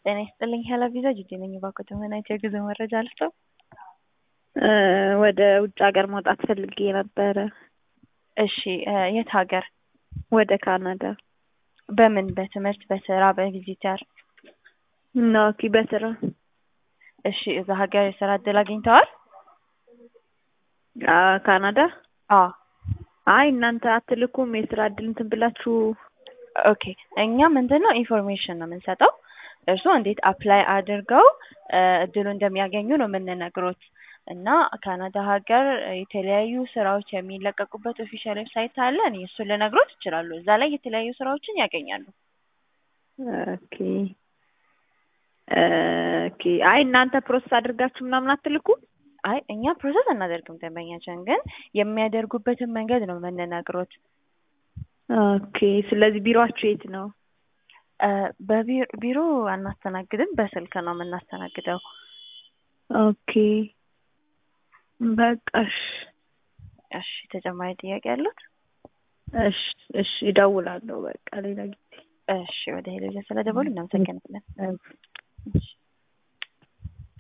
ጤና ይስጥልኝ ሄላ ቪዛ ጂጂ ነኝ። እባክዎት ምን አይነት የጉዞ መረጃ ልስጥዎ? ወደ ውጭ ሀገር መውጣት ፈልጌ ነበረ። እሺ የት ሀገር? ወደ ካናዳ። በምን በትምህርት በስራ በቪዚተር? ኦኬ በስራ። እሺ እዛ ሀገር የስራ እድል አግኝተዋል? ካናዳ? አዎ። አይ እናንተ አትልኩም የስራ እድል እንትን ብላችሁ? ኦኬ እኛ ምንድን ነው ኢንፎርሜሽን ነው የምንሰጠው። እርስዎ እንዴት አፕላይ አድርገው እድሉ እንደሚያገኙ ነው የምንነግሮት። እና ካናዳ ሀገር የተለያዩ ስራዎች የሚለቀቁበት ኦፊሻል ዌብሳይት አለ። እኔ እሱን ልነግሮት ይችላሉ። እዛ ላይ የተለያዩ ስራዎችን ያገኛሉ። ኦኬ ኦኬ። አይ እናንተ ፕሮሰስ አድርጋችሁ ምናምን አትልኩም? አይ እኛ ፕሮሰስ አናደርግም። ደንበኛችን ግን የሚያደርጉበትን መንገድ ነው የምንነግሮት። ኦኬ። ስለዚህ ቢሮአችሁ የት ነው? በቢሮ አናስተናግድም፣ በስልክ ነው የምናስተናግደው። ኦኬ በቃ እሺ። እሺ ተጨማሪ ጥያቄ ያሉት? እሺ እሺ እደውላለሁ በቃ ሌላ ጊዜ። እሺ ወደ ሄሎጃ ስለደወሉ እናመሰግናለን። እሺ